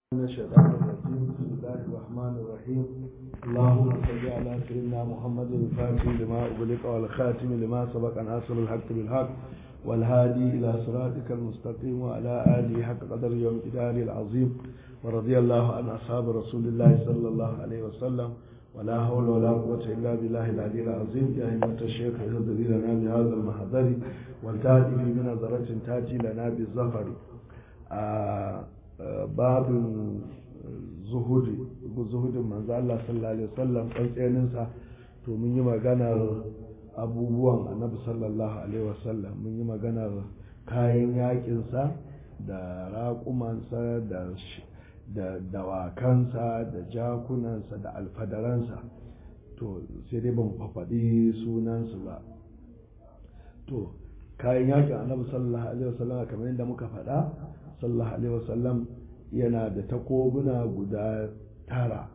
من الشيطان الرجيم بسم الله الرحمن الرحيم اللهم صل على سيدنا محمد الفاتح لما أغلق والخاتم لما سبق ناصر الحق بالحق والهادي إلى صراطك المستقيم وعلى آله حق قدر يوم جدار العظيم ورضي الله عن أصحاب رسول الله صلى الله عليه وسلم ولا حول ولا قوة إلا بالله العلي العظيم يا همة الشيخ اهدري لنا بهذا المحضر والتأتي بنظرة تأتي لنا بالظفر آه babin zuhudi zuhudin manzo Allah sallallahu alaihi wasallam tsantsenin sa to mun yi maganar abubuwan annabi sallallahu alaihi wasallam mun yi maganar kayan yakin sa da raƙumansa da da dawakansa da jakunansa da alfadaransa to sai dai ban fafaɗi sunansu ba to kayan yakin annabi sallallahu alaihi wasallam kamar yadda muka faɗa sallallahu alaihi wasallam yana da takobuna guda tara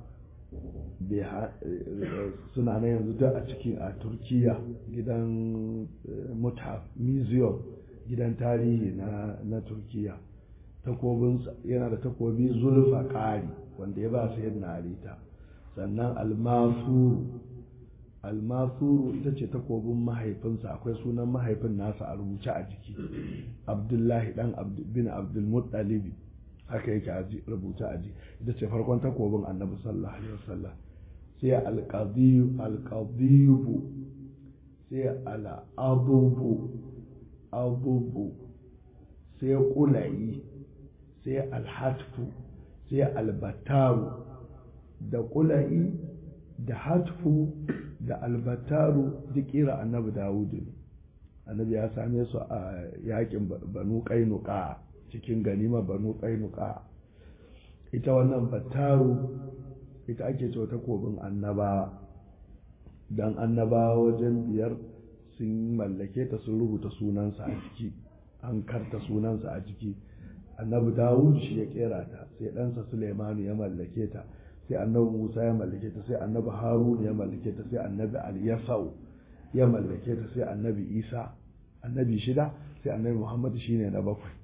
suna na yanzu da a ciki a turkiya gidan muthaf museum gidan tarihi na, na turkiya takobinsa yana da takobi zulfa ƙari wanda ya ba su yadda arita sannan almasuru almasuru ita ce takobin mahaifinsa akwai sunan mahaifin nasa a rubuce a jiki abdullahi dan bin abdulmuttalibi haka yake a rubuce a jiki ita ce farkon takobin annabi sallallahu alaihi wasallam sai alqadiyu alqadiyu sai al'abubu abubu sai kulayi sai alhatfu sai albataru da kulayi da hatfu da albataru duk kira annabi dawudu ne annabi ya same su a yakin banu kainuka cikin ganima banu kainuka ita wannan bataru ita ake cewa takobin annabawa don annabawa wajen biyar sun mallake ta sun rubuta sunansa a ciki an karta sunansa a ciki annabi dawud shi ya kera ta sai ɗansa suleimanu ya mallake ta sai annabi musa ya mallake ta sai annabi harun ya mallake ta sai annabi al-yasau ya mallake ta sai annabi isa annabi shida sai annabi muhammad shine na bakwai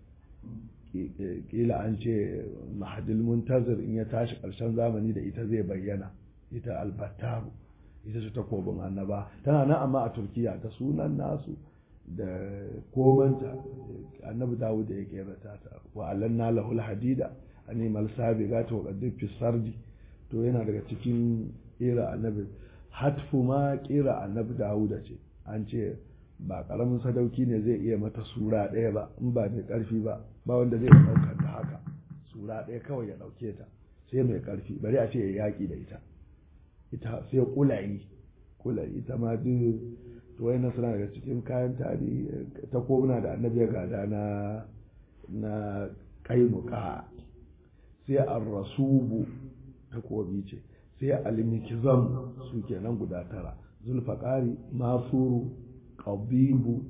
kila an ce mahadil muntazir in ya tashi ƙarshen zamani da ita zai bayyana ita albattaru ita ce takobin annaba tana nan amma a turkiya ta sunan nasu da komanta annabi dawud da ya kera ta wa alanna lahul hadida animal sabiga ta wa fi sardi to yana daga cikin kera annabi hatfu ma kera annabi dawuda ce an ce ba karamin sadauki ne zai iya mata sura ɗaya ba in ba mai ƙarfi ba ba wanda zai ɗaukar ta haka sura ɗaya kawai ya ɗauke ta sai mai ƙarfi bari a ce ya yaƙi da ita ita sai kulayi kulayi ita ma duk to wai suna daga cikin kayan tarihi ta kobuna da annabi ya gada na na kainuka sai ar-rasubu takobi ce sai al-mikzam su kenan guda tara zulfaqari masuru qabibu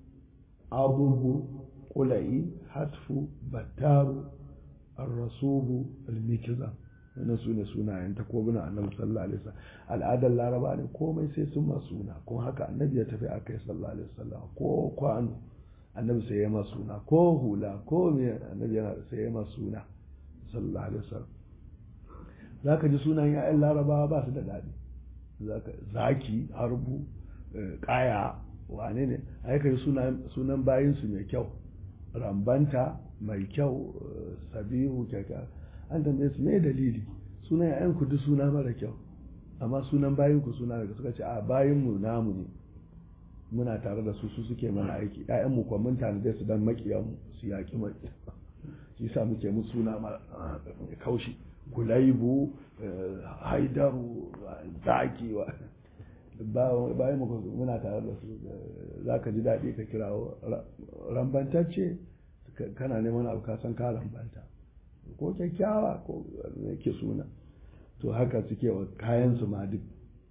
abubu qulai hatfu battaru ar-rasubu al-mikzam wannan su ne sunayen takobuna annabi sallallahu alaihi wasallam al'adar laraba ne komai sai sun ma suna kuma haka annabi ya tafi aka yi sallallahu alaihi wasallam ko kwano annabi sai ya ma suna ko hula ko me annabi yana sai ya ma suna sallallahu alaihi wasallam zaka ji sunayen ya'yan larabawa ba su da daɗi zaka zaki harbu kaya wane ne ai kai sunan sunan bayin su mai kyau rambanta mai kyau sabihu kyakkyawar an tambaye su me dalili sunan yayan ku duk suna mara kyau amma sunan bayin ku suna daga suka ce a bayin mu namu ne muna tare da su su suke mana aiki ƴaƴan mu kuma mun tanade su dan makiyan mu su yaki maki shi yasa muke mu suna mara kaushi kulaibu haidaru zaki wa bayan mu muna tare da su zaka ji daɗi ka kirawo rambantacce kana neman abu ka san ka rambanta ko kyakkyawa ko ke suna to haka suke wa kayansu ma duk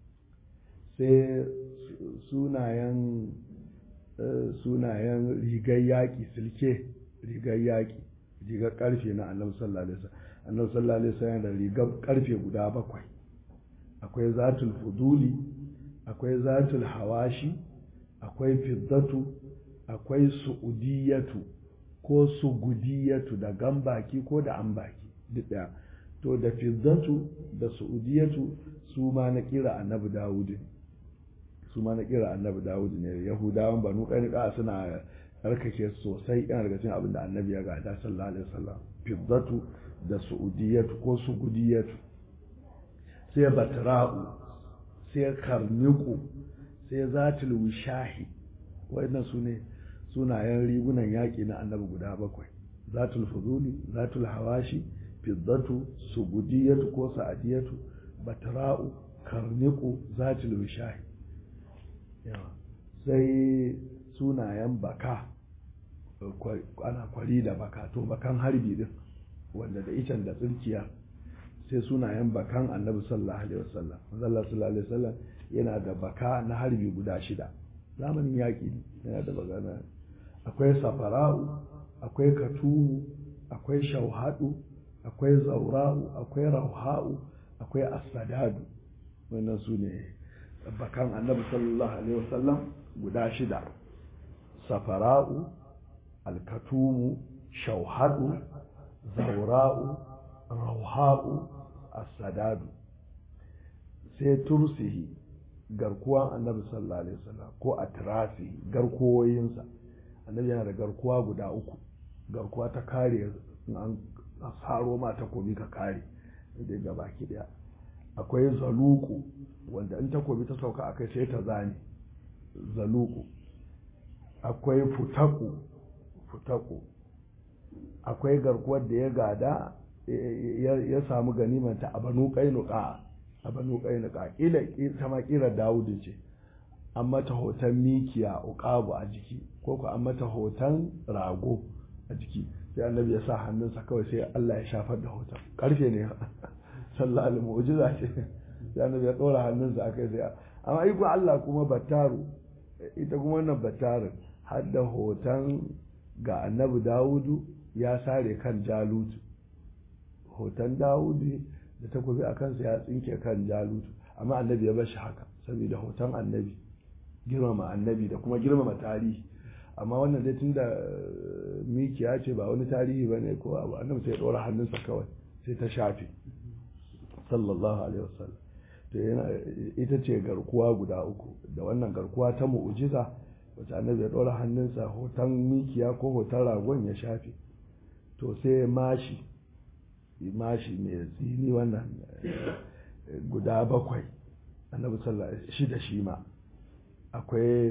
sai sunayen sunayen rigar yaƙi silke rigar yaƙi rigar ƙarfe na annabi sallallahu alaihi wasallam annabi sallallahu alaihi wasallam da rigar ƙarfe guda bakwai akwai zatul fuduli akwai zatul hawashi akwai fiddatu akwai su'udiyatu ko sugudiyatu da gambaki ko da ambaki duk ɗaya to da fizzatu da su'udiyatu su ma na kira annabi dawud ne su ma na kira annabi dawud ne yahudawan banu ƙanika suna tsarkake sosai yana daga cikin abin da annabi ya gada sallallahu alaihi wasallam fizzatu da su'udiyatu ko sugudiyatu sai batra'u sai karniku sai zatul wishahi waɗannan su ne sunayen rigunan yaƙi na annabi guda bakwai zatul fuzuli zatul hawashi fiddatu sugudiyatu ko sa'adiyatu batra'u karniku zatul wishahi sai sunayen baka ana kwari da baka to bakan harbi din wanda da icen da tsirkiya sai sunayen bakan annabi sallallahu alaihi wasallam sallallahu alaihi wasallam yana da baka na harbi guda shida zamanin yaƙi yana da bagana akwai safara'u akwai katumu akwai shauhadu akwai zaura'u akwai rauha'u akwai asadadu wannan su ne bakan annabi sallallahu alaihi wasallam guda shida safara'u alkatumu shauhadu zaura'u rauha'u asadadu sai tursihi garkuwan annabi sallallahu alaihi wasallam ko atrasi garkuwoyinsa annabi yana da garkuwa guda uku garkuwa ta kare an saro ma takobi ka kare da ga baki daya akwai zaluku wanda in takobi ta sauka akai sai ta zane zaluku akwai futaku futaku akwai garkuwar da ya gada ya samu ganimanta a banu kainuka a banu kainuka kila ta ma kira dawudu ce an mata hoton mikiya uqabu a jiki ko ko an mata hoton rago a jiki sai annabi ya sa hannunsa kawai sai Allah ya shafar da hoton karfe ne sallallahu alaihi mu'jiza ce sai annabi ya dora hannunsa akai sai amma iko Allah kuma battaru ita kuma wannan battarin har da hoton ga annabi Dawudu ya sare kan Jalutu hoton Dawudu da takobi a kansa ya tsinke kan Jalutu amma annabi ya bar shi haka saboda hoton annabi girmama annabi da kuma girmama tarihi amma wannan dai tunda mikiya ce ba wani tarihi ba ne ko abu annabi sai ya ɗora hannunsa kawai sai ta shafe sallallahu alaihi wasallam to yana ita ce garkuwa guda uku da wannan garkuwa ta mu'ujiza wacce annabi ya ɗora hannunsa hoton mikiya ko hoton ragon ya shafe to sai mashi mashi mai tsini wannan guda bakwai annabi sallallahu alaihi shi da shi ma akwai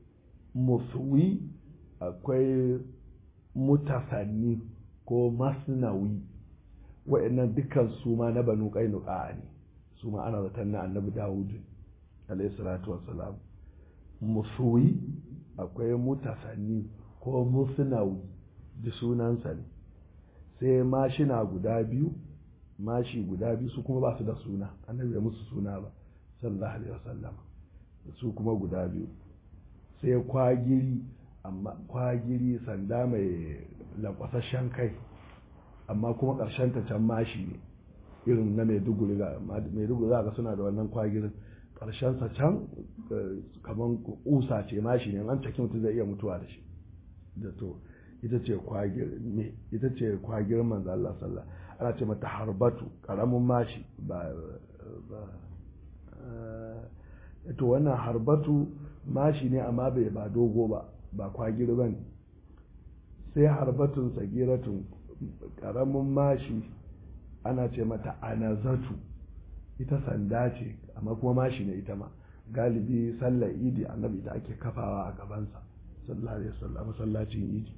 musuwi akwai mutasanni ko masnawi wa'annan dukkan su ma na banu qainuqa ne su ma ana zaton na annabi dawud alayhi salatu wassalam musuwi akwai mutasanni ko musnawi da sunansa ne sai mashina guda biyu mashi guda biyu su kuma ba su da suna annabi ya musu suna ba sallallahu alaihi wasallam su kuma guda biyu sai kwagiri amma kwagiri sanda mai lankwasashen kai amma kuma ƙarshen ta can mashi ne irin na maiduguri ga maiduguri za ga suna da wannan kwagirin ƙarshen sa can kamar kusa ce mashi ne an caki mutum zai iya mutuwa da shi da to ita ce kwagir me ita ce kwagir manzo Allah sallallahu ana ce mata harbatu karamin mashi ba to wannan harbatu mashi ne amma bai ba dogo ba ba kwagir ba ne sai harbatun sagiratun karamin mashi ana ce mata anazatu ita sanda ce amma kuma mashi ne ita ma galibi sallar idi annabi da ake kafawa a gabansa sallallahu alaihi wasallam masallacin idi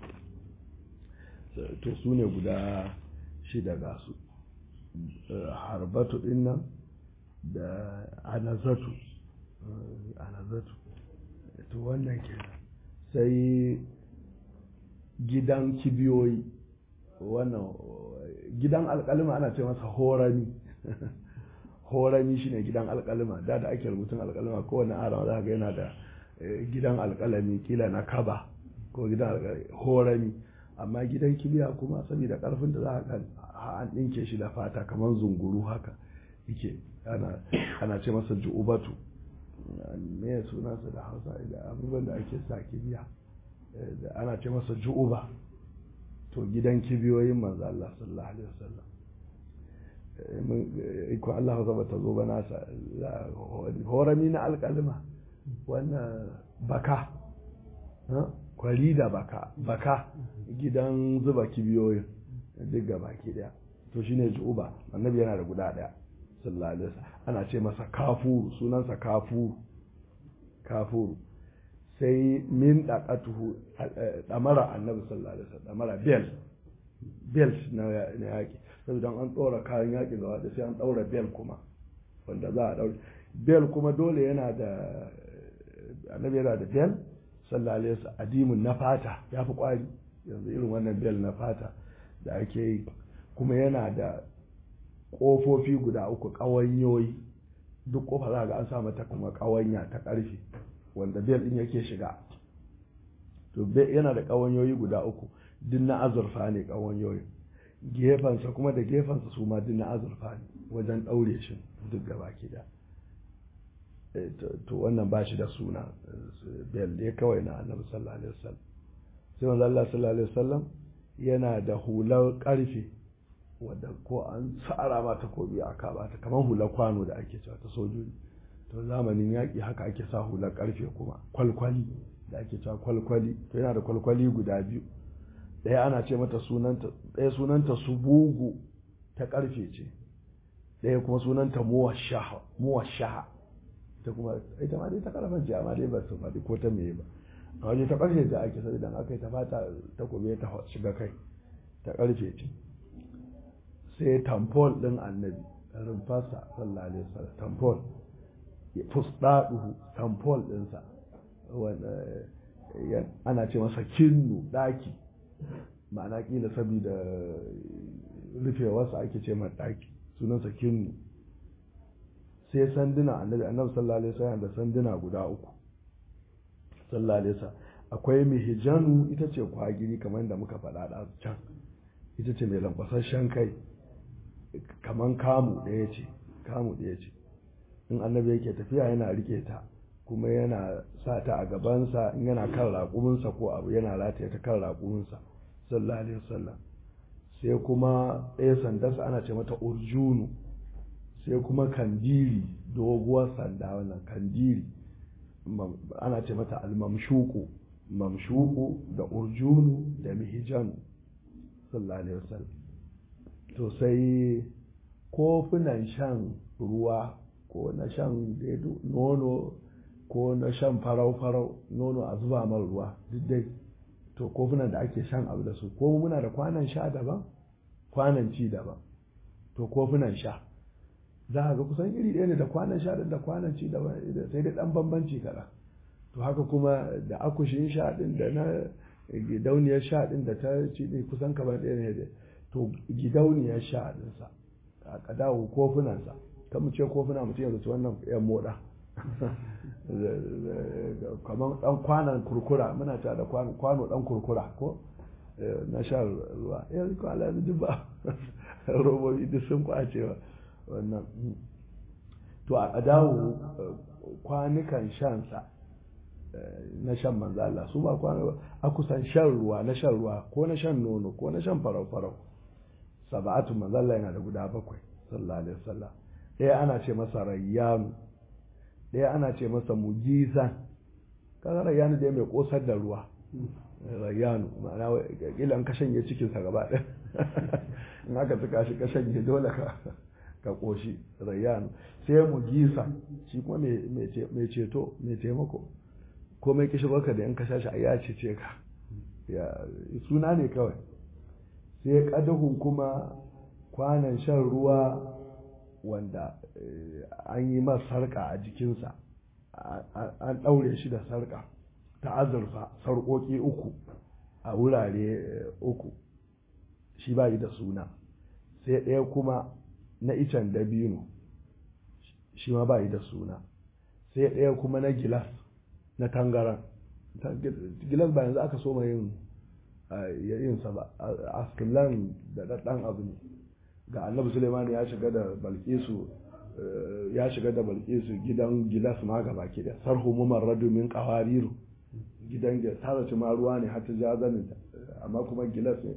to su ne guda shida ga su harbatu din nan da anazatu anazatu to wannan ke sai gidan kibiyoyi wannan gidan alkalima ana ce masa horami horami shine gidan alkalima da da ake rubutun alkalima kowane arama za ga yana da gidan alkalami kila na kaba ko gidan horami amma gidan kibiya kuma saboda karfin da za ka an ɗinke shi da fata kamar zunguru haka yake ana ce masa ju'ubatu me ya sunansa da hausa da abubuwan da ake sa kibiya ana ce masa ju'uba to to gidan kibiyoyin manzo Allah sallallahu alaihi wasallam ko Allah zaba ta zo bana sa horami na alƙalma wannan baka kwari da baka baka gidan zuba kibiyoyin duk gaba ki daya to shine juba annabi yana da guda daya sallallahu alaihi wasallam ana ce masa kafuru sunansa kafuru kafuru sai min daqatuhu damara annabi sallallahu alaihi wasallam damara bel belt na yaki saboda an ɗora kayan yaƙi gaba da sai an ɗaura bel kuma wanda za a ɗaura bel kuma dole yana da annabi yana da bel sallallahu alaihi wasallam adimun na fata ya fi kwari yanzu irin wannan bel na fata da ake yi kuma yana da ƙofofi guda uku ƙawanyoyi duk ƙofa za ga an sa mata kuma ƙawanya ta ƙarfe wanda bel ɗin yake shiga to yana da ƙawanyoyi guda uku duk na azurfa ne ƙawanyoyin gefensa kuma da gefensa su ma duk na azurfa ne wajen ɗaure shi duk gaba ki da to wannan ba shi da suna bel ne kawai na annabi sallallahu alaihi wasallam sai manzo Allah sallallahu alaihi wasallam yana da hular karfe wadda ko an tsara ma takobi a kaba ta kamar hular kwano da ake cewa ta sojoji to zamanin yaƙi haka ake sa hular karfe kuma kwalkwali da ake cewa kwalkwali to yana da kwalkwali guda biyu ɗaya ana ce mata sunanta ɗaya sunanta subugu ta karfe ce ɗaya kuma sunanta muwashaha ta kuma ita ma dai ta karfan ce amma dai ba su faɗi ko ta meye ba a waje ta karfe ta ake sai idan aka yi ta fata ta kome ta shiga kai ta karfe ce sai tamfol ɗin annabi rumfarsa sallallahu alaihi wasallam tamfol fusdaduhu tamfol ɗinsa ana ce masa kinnu ɗaki ma'ana kila saboda rufewarsa ake ce mai ɗaki sunansa kinnu sai sanduna annabi annabi sallallahu alaihi wasallam da sanduna guda uku sallallahu alaihi wasallam akwai mihijanu ita ce kwagiri kamar da muka faɗa da can ita ce mai lankwasashen kai kamar kamu ɗaya ce kamu ɗaya ce in annabi yake tafiya yana rike ta kuma yana sa ta a gabansa in yana kan raƙuminsa ko abu yana rataye ta kan raƙuminsa sallallahu alaihi wasallam sai kuma ɗaya sandarsa ana ce mata urjunu sai kuma kandiri doguwar sanda wannan kandiri ana ce mata almamshuku mamshuku da urjunu da mihijanu sallallahu alaihi wasallam to sai kofunan shan ruwa ko na shan nono ko na shan farau-farau nono a zuba mar ruwa duk dai to kofunan da ake shan abu da su ko muna da kwanan sha daban kwanan ci daban to kofunan sha za a ga kusan iri ɗaya ne da kwanan sha da kwanan ci daban sai dai ɗan bambanci kaɗan to haka kuma da akushin sha ɗin da na gidauniyar sha ɗin da ta ci ɗin kusan kamar ɗaya ne da to gidauniyar sha ɗinsa a ƙadawo kofunansa kan mu ce kofuna mutum yanzu ci wannan yan moɗa kamar ɗan kwanan kurkura muna ta da kwano ɗan kurkura ko na sha ruwa yanzu ko ala duk ba robobi duk sun kwacewa wannan to a dawo kwanukan shansa na shan manzo Allah su ba kwano a kusan shan ruwa na shan ruwa ko na shan nono ko na shan farau farau sab'atu manzo Allah yana da guda bakwai sallallahu alaihi wasallam ɗaya ana ce masa rayyanu ɗaya ana ce masa mujizan kaga rayyanu dai mai kosar da ruwa rayyanu ma'ana kila an ka shanye cikinsa gaba ɗaya in aka tuka shi ka shanye dole ka ka koshi rayyanu sai mujisa shi kuma mai ceto mai taimako ko mai kishi baka da in ka sha shi ya cece ka ya suna ne kawai sai kadahun kuma kwanan shan ruwa wanda an yi masa sarka a jikinsa an ɗaure shi da sarka ta azurfa sarƙoƙi uku a wurare uku shi ba da suna sai ɗaya kuma na icen dabino shi ma ba da suna sai ɗaya kuma na gilas na tangaran gilas ba yanzu aka so yin yinsa ba askilan da ɗaɗɗan abu ne ga annabi suleiman ya shiga da balkisu ya shiga da balkisu gidan gilas ma gaba ke da sarhu mumarradu min qawariru gidan ta zaci ma ruwa ne har ta ja zanin amma kuma gilas ne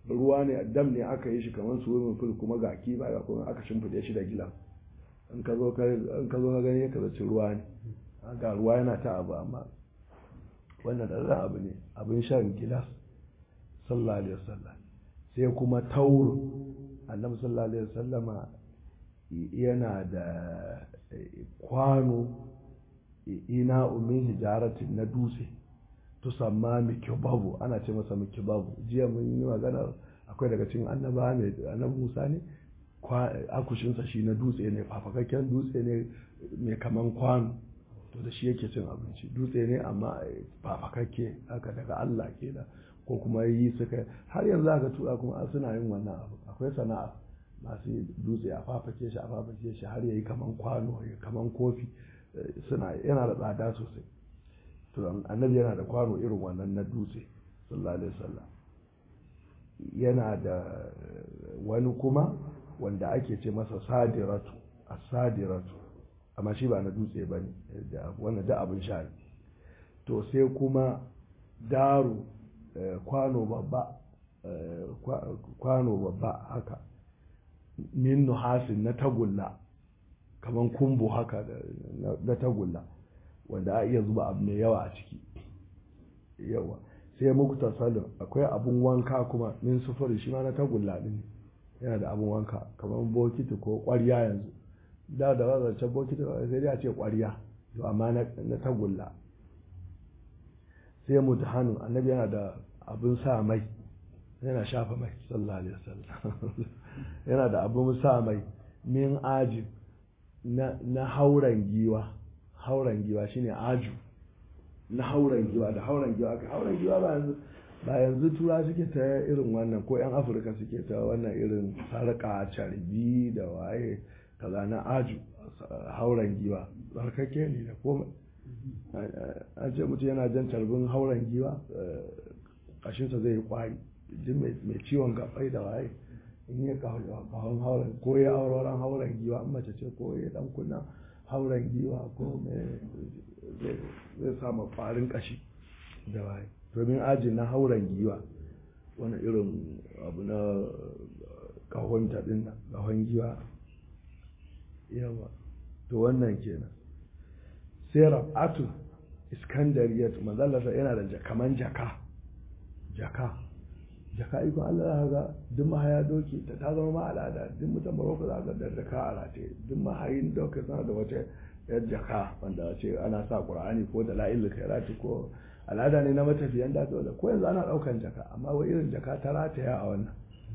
ruwa ne dam ne aka yi shi kamar swimming pool kuma ga kiba ga kuma aka shimfide shi da gilas in ka zo ka gani ka zaci ruwa ne ga ruwa yana ta abu amma wannan ɗan abu ne abin shan gilas sallallahu alaihi wasallam sai kuma tauro annabi sallallahu alaihi wasallama yana da kwano ina umin hijaratin na dutse tusamma mikibabu ana ce masa mikibabu jiya mun yi magana akwai daga cikin annaba mai annabi Musa ne akushinsa shi na dutse ne fafakakken dutse ne mai kaman kwano to da shi yake cin abinci dutse ne amma fafakakke haka daga Allah ke da ko kuma yi suka har yanzu aka tura kuma suna yin wannan abu akwai sana'a masu dutse a fafake shi a fafake shi har yayi kaman kwano ya kaman kofi suna yana da tsada sosai to annabi yana da kwano irin wannan na dutse sallallahu alaihi wasallam yana da wani kuma wanda ake ce masa sadiratu as-sadiratu amma shi ba na dutse bane da wannan da abin sha to sai kuma daru kwano babba kwano babba haka min nuhasin na tagulla kaman kumbu haka na tagulla wanda a iya zuba abu mai yawa a ciki yawa sai muku tasalin akwai abun wanka kuma min sufuri shi ma na tagulla din yana da abun wanka kamar bokiti ko ƙwarya yanzu da da wazarce bokiti sai dai a ce ƙwarya to amma na tagulla sai mutahanu annabi yana da abun sa mai yana shafa mai sallallahu alaihi wasallam yana da abun sa mai min ajib na hauren giwa hauren giwa shine aju na hauren giwa da hauren giwa aka hauren giwa ba yanzu ba yanzu tura suke ta irin wannan ko yan afirka suke ta wannan irin sarƙa carbi da waye kaza na aju hauren giwa tsarkake ne da komai an ce mutum yana jan carbin hauren giwa kashinsa zai yi kwari jin mai ciwon gabai da waye in yi kahon hauren ko ya auroran hauren giwa an mace ce ko ya dan kunna hauren giwa ko zai samu farin kashi da waye domin aji na hauren giwa wani irin abu na kahon taɗin nan kahon giwa yawa to wannan kenan sai rab'atu iskandariyat manzalasa yana da kaman jaka jaka jaka iko Allah za ga duk mahaya doki ta ta zama ma al'ada duk mutum baroko za ga da jaka a rataye duk mahayin doki sana da wata yar jaka wanda ce ana sa qur'ani ko da la'il khairati ko al'ada ne na matafiyan da dole ko yanzu ana daukan jaka amma wai irin jaka ta rataya a wannan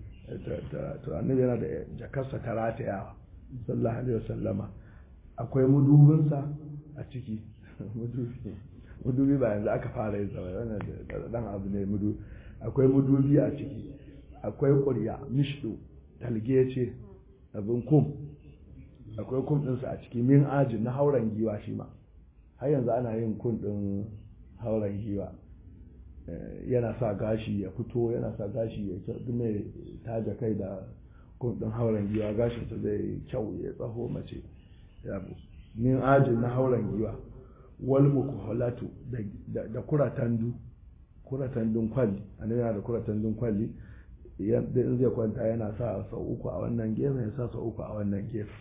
to annabi yana da jakarsa ta rataya sallallahu alaihi wasallama akwai mudubinsa a ciki mudubi mudubi ba yanzu aka fara yin sa wannan dan abu ne mudubi akwai mudubi a ciki akwai ƙurya mishdu talge ce abin kum akwai kum ɗinsa a ciki min aji na hauren giwa shi ma har yanzu ana yin kum ɗin hauren giwa yana sa gashi ya fito yana sa gashi ya kyau duk mai taja kai da kum ɗin hauren giwa gashinsa zai kyau ya tsaho mace min aji na hauren giwa wal mukuhalatu da kuratandu kuratandun kwalli annabi yana da kuratandun kwalli yadda in zai kwanta yana sa sau uku a wannan gefe ya sa sau uku a wannan gefe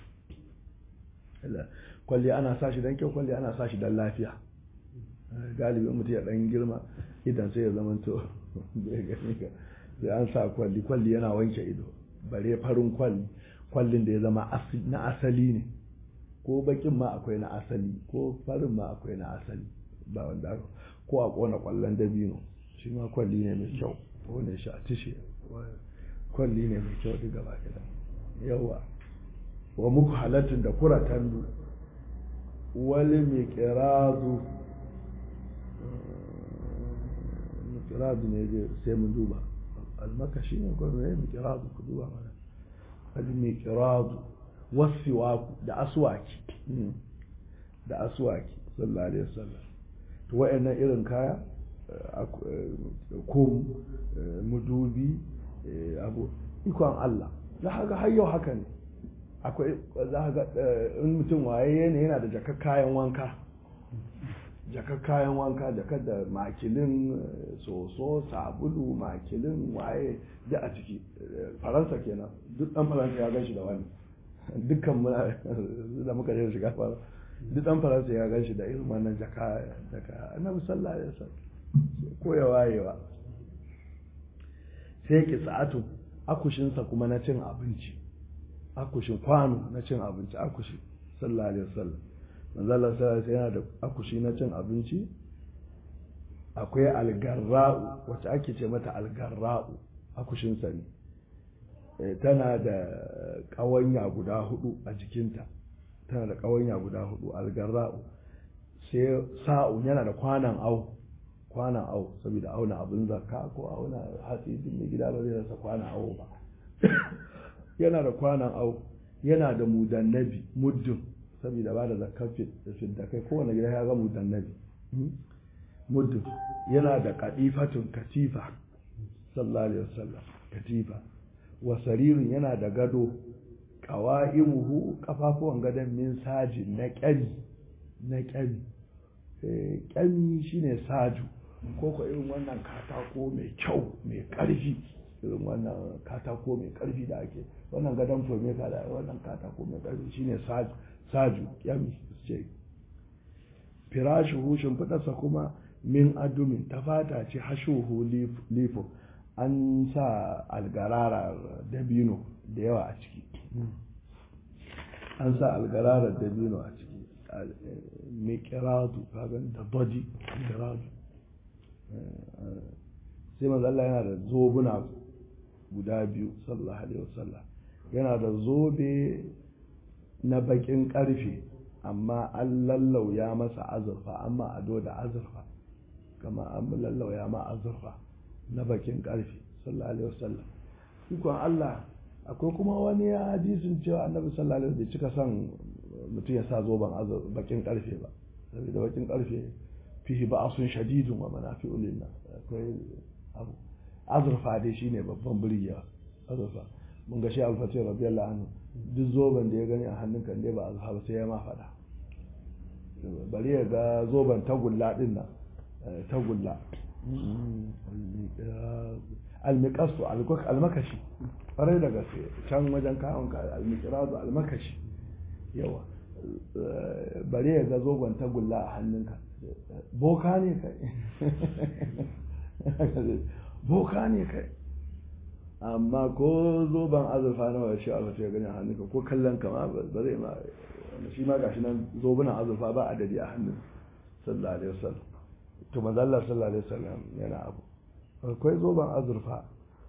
kwalli ana sa shi don kyau kwalli ana sa shi don lafiya galibin mutum ya dan girma idan sai ya zama to sai an sa kwalli kwalli yana wanke ido bare farin kwalli kwallin da ya zama na asali ne ko bakin ma akwai na asali ko farin ma akwai na asali ba wanda ko a kona kwallon dabino shi ma kwalli ne mai kyau wanda shi a tishe kwalli ne mai kyau duk gaba gida yawa wa muku halattun da kuratan wali mai kirazu kirazu ne je sai mun duba almakashi ne ko ne mai kirazu ku duba mana wali mai kirazu wasiwaku da aswaki da aswaki sallallahu alaihi wasallam to wayannan irin kaya kum mudubi abu ikon Allah za ka ga har yau haka ne akwai za ka ga in mutum waye ne yana da jakar kayan wanka jakar kayan wanka jakar da makilin soso sabulu makilin waye da a ciki faransa kenan duk dan faransa ya gan shi da wani dukkan da muka je shiga faransa duk dan faransa ya gan shi da irin wannan jaka jaka annabi sallallahu alaihi wasallam ko ya wayewa sai ki sa'atu akushinsa kuma na cin abinci akushin kwano na cin abinci akushi sallallahu alaihi wasallam manzala sai yana da akushi na cin abinci akwai algarra'u wacce ake ce mata algarra'u akushinsa ne tana da ƙawanya guda hudu a jikinta tana da ƙawanya guda hudu algarra'u sai sa'u yana da kwanan au kwanan au saboda auna abin zakka ko auna hatsi din mai gida ba zai rasa kwanan au ba yana da kwanan au yana da mudannabi muddin saboda ba da zakar da kai kowane gida ya ga mudannabi muddin yana da kadifatun katifa sallallahu alaihi wasallam katifa wa saririn yana da gado qawaimuhu kafafuwan gadon min saji na kyami na kyami kyami shine saju ko ko irin wannan katako mai kyau mai karfi irin wannan katako mai karfi da ake wannan gadon fome ka da wannan katako mai karfi shine saju saju kyami ce firashuhu shimfiɗarsa kuma min adumin ta fata ce hashuhu lifo an sa algararar dabino da yawa a ciki an sa algararar dabino a ciki mikiradu kagan da body mikiradu sai manzo Allah yana da zobuna guda biyu sallallahu alaihi wasallam yana da zobe na bakin karfe amma an lallauya masa azurfa amma ado da azurfa kama an lallauya ma azurfa na bakin karfe sallallahu alaihi wasallam ikon Allah akwai kuma wani hadisin cewa annabi sallallahu alaihi wasallam bai cika son mutum ya sa zoben bakin karfe ba saboda bakin karfe fihi ba'asun shadidun wa manafi'u lillah akwai abu azurfa dai shine babban birgiya azurfa mun ga shi alfatih radiyallahu anhu duk zoben da ya gani a hannun kan dai ba azurfa ba sai ya ma faɗa bari ya ga zoben tagulla din nan tagulla almiqasu almakashi farai da gaske can wajen kawon ka almiqrazu almakashi yawa bari ya ga zoben tagulla a hannunka boka ne kai boka ne kai amma ko zoben azurfa na wa shi Allah ya gani a hannunka ko kallon ka ma ba zai ma shi ma gashi nan zobunan azurfa ba adadi a hannun sallallahu alaihi wasallam to manzo Allah sallallahu alaihi wasallam yana abu akwai zoben azurfa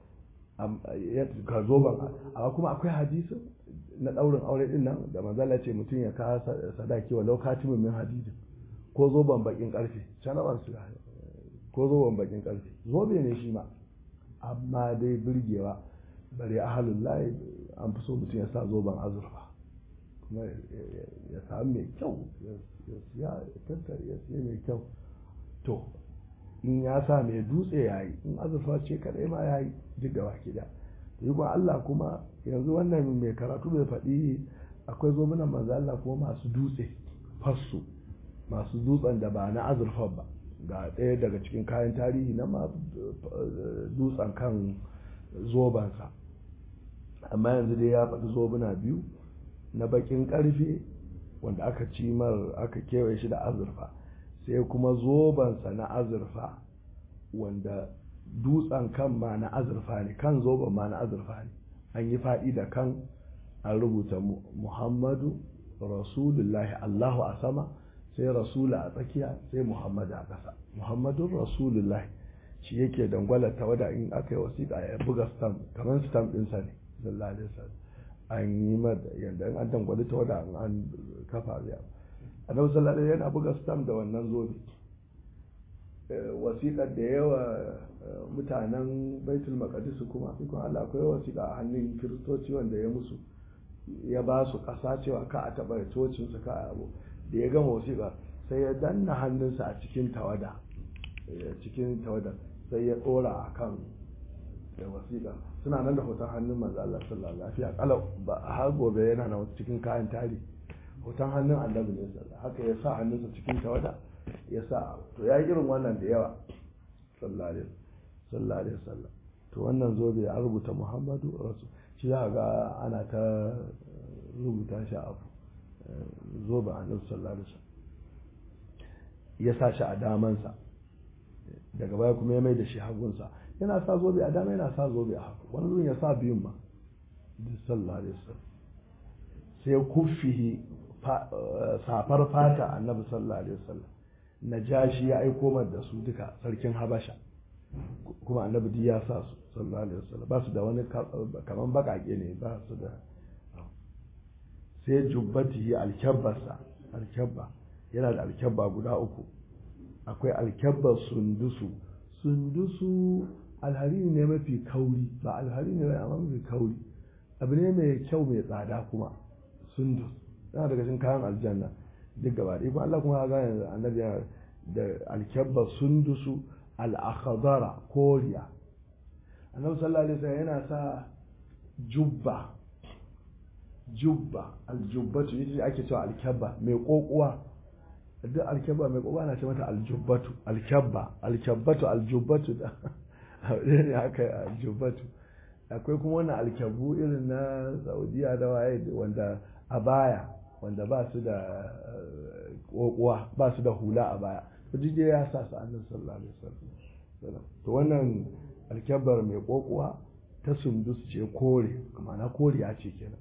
ka zoben amma kuma akwai hadisi na daurin aure din nan da manzo Allah ce mutum ya kawo sadaki wa lokatimin min hadidin ko zoben bakin karfe canabar su ko zoben bakin karfe zobe ne shi ma amma dai birgewa bare ahalun layi an fi so mutum ya sa zoben azurfa kuma ya sami mai kyau ya siya tattare ya siya mai kyau to in ya sa mai dutse ya yi in azurfa ce kadai ma ya yi duk da baki da yi Allah kuma yanzu wannan mai karatu bai faɗi akwai zobunan manzo Allah kuma masu dutse fassu masu dutsen da ba na azurfa ba ga ɗaya daga cikin kayan tarihi na ma dutsen kan zobansa amma yanzu dai ya faɗi zobuna biyu na bakin ƙarfe wanda aka cimar aka kewaye shi da azurfa sai kuma zobansa na azurfa wanda dutsen kan ma na azurfa ne kan zoban ma na azurfa ne an yi faɗi da kan an rubuta muhammadu rasulullahi allahu a sama sai rasula a tsakiya sai muhammadu a ƙasa muhammadun rasulullahi shi yake dangwalar tawada in aka yi wasiƙa ya buga stamp kamar stamp ɗinsa ne sallallahu alaihi wasallam an yi mata yadda in an dangwali tawada an kafa zai annabi sallallahu alaihi yana buga stamp da wannan zobe wasiƙar da yawa mutanen baitul maqdis kuma ikon Allah akwai wasiƙa a hannun kiristoci wanda ya musu ya ba su ƙasa cewa ka a taɓa cocin su ka abu da ya gama wasiƙa sai ya danna hannunsa a cikin tawada cikin tawada sai ya ɗora a kan wasiƙa suna nan da hoton hannun manzo Allah sallallahu alaihi wasallam kalau ba har gobe yana nan cikin kayan tarihi hoton hannun annabi ne sallallahu haka ya sa hannunsa cikin tawada ya sa to ya yi irin wannan da yawa sallallahu alaihi wasallam to wannan zobe a rubuta muhammadu rasu shi za ga ana ta rubuta shi abu zobe a nan sallallahu alaihi wasallam ya sa shi a damansa daga baya kuma ya mai da shi hagunsa yana sa zobe a dama yana sa zobe a hagu wani zuwan ya sa biyun ma sallallahu alaihi wasallam sai kufihi safar fata annabi sallallahu alaihi wasallam najashi ya aiko mar da su duka sarkin habasha kuma annabi duk ya sa su sallallahu alaihi wasallam ba su da wani kaman bakake ne ba su da sai jubbatihi alkabbarsa alkabba yana da alkyabba guda uku akwai alkyabbar sundusu sundusu alhari ne mafi kauri ba alhari ne amma mafi kauri abu ne mai kyau mai tsada kuma sundus yana daga cikin kayan aljanna duk gaba ɗaya kuma Allah kuma ga yanzu annabi da alkyabbar sundusu al-akhdara koriya annabi sallallahu alaihi wasallam yana sa jubba jubba aljubbatu ita ake cewa alkyabba mai kokuwa duk alkyabba mai kokuwa na ce mata aljubbatu alkyabba alkyabbatu aljubbatu da ne haka aljubbatu akwai kuma wannan alkyabu irin na saudiya da waye wanda a baya wanda ba su da kokuwa ba su da hula a baya to jije ya sa su annabi sallallahu alaihi wasallam to wannan alkyabbar mai kokuwa ta sundus ce kore ma'ana koriya ce kenan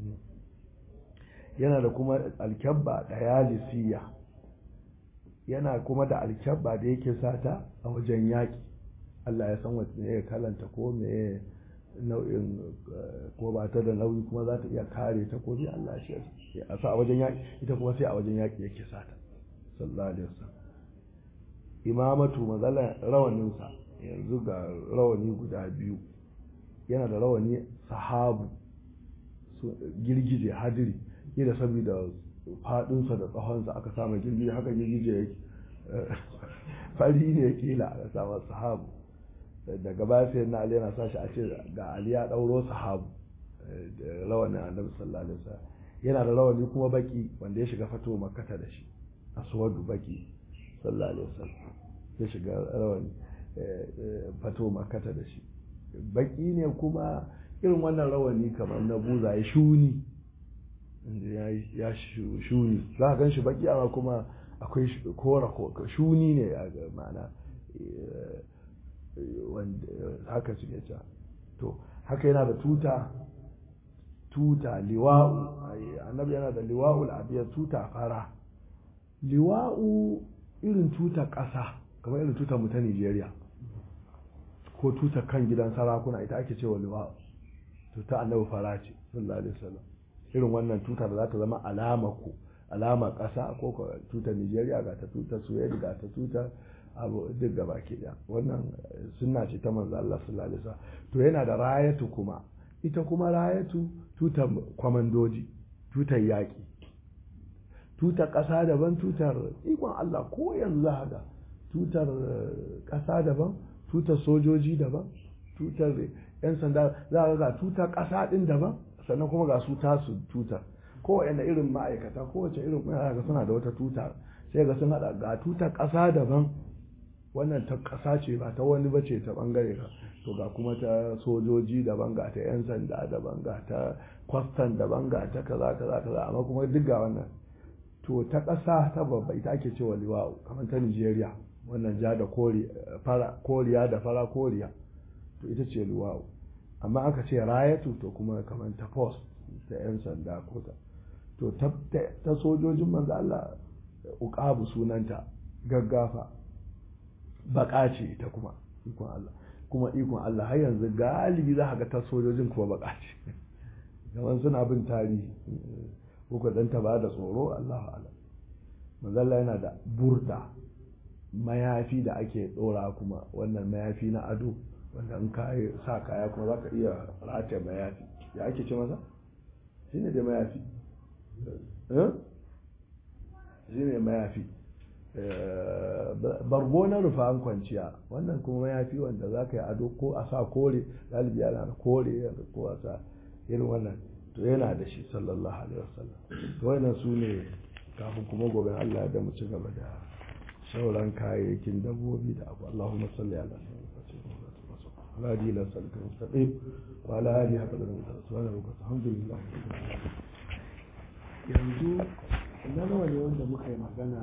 yana da kuma alkyabba da yalisiya yana kuma da alkyabba da yake sata a wajen yaƙi Allah ya san wacce ya kalanta ko me nau'in ko ba ta da nauyi kuma za ta iya kare ta ko bi Allah shi a sa a wajen yaƙi ita kuma sai a wajen yaƙi yake sata sallallahu alaihi wasallam imamatu mazala rawaninsa yanzu ga rawani guda biyu yana da rawani sahabu girgije hadiri kila saboda fadinsa da tsahonsa aka sama girgije haka girgije yake fari ne kila aka sama sahabu daga baya sai na ali yana sa shi a ce ga ali ya dauro sahabu da rawanin annabi sallallahu alaihi wasallam yana da rawani kuma baki wanda ya shiga fato makkata da shi aswadu baki sallallahu alaihi wasallam ya shiga rawani fato makkata da shi baki ne kuma irin wannan rawani kamar na buza ya shuni ya shuni za a gan shi baki amma kuma akwai kora shuni ne a ma'ana haka suke ca to haka yana da tuta tuta liwa'u annabi yana da liwa'ul abiyar tuta fara liwa'u irin tuta ƙasa kamar irin tuta mu ta Nigeria ko tuta kan gidan sarakuna ita ake cewa liwa'u tuta annabi fara ce sallallahu alaihi wasallam irin wannan tuta da za ta zama alama ku alama ƙasa ko tuta Nigeria ga ta tuta Suwedi ga ta tuta abu duk gaba ke da wannan sunna ce ta manzo Allah sallallahu alaihi wasallam to yana da rayatu kuma ita kuma rayatu tutar kwamandoji tutar yaƙi tutar ƙasa daban tutar ikon Allah ko yanzu haka tutar ƙasa daban tutar sojoji daban tutar 'yan sanda za a ga tutar ƙasa ɗin daban sannan kuma ga su tasu tutar kowane irin ma'aikata kowace irin ga suna da wata tuta sai ga sun haɗa ga tutar ƙasa daban wannan ta ƙasa ce ba ta wani ba ce ta ɓangare ka to ga kuma ta sojoji daban ga ta 'yan sanda daban ga ta kwastan daban ga ta kaza kaza kaza amma kuma duk ga wannan to ta ƙasa ta babba ita ake cewa liwa'u kamar ta nigeria wannan ja da koriya da fara koriya to ita ce liwa'u amma aka ce rayatu to kuma kamar ta post ta 'yan sanda ko ta to ta sojojin manzo Allah uqabu sunanta gaggafa baka ce ita kuma ikon Allah kuma ikon Allah har yanzu galibi za ka ga ta sojojin kuma baka ce gaban suna bin tarihi ko dan ta ba da tsoro Allahu a'lam manzo Allah yana da burda mayafi da ake dora kuma wannan mayafi na ado wanda in ka sa kaya kuma za ka iya rataye mayafi ya ake ce masa shine da mayafi shine mayafi bargo na rufan kwanciya wannan kuma ya fi wanda za ka yi ado ko a sa kore galibi yana da kore ko a sa irin wannan to yana da shi sallallahu alaihi wasallam to wannan su ne kafin kuma gobe Allah da mu ci gaba da sauran kayayyakin dabbobi da abu Allahumma salli ala Radi la salka mustaqim wa ala alihi haqqa da subhanahu alhamdulillah yanzu na nawa ne wanda muka yi magana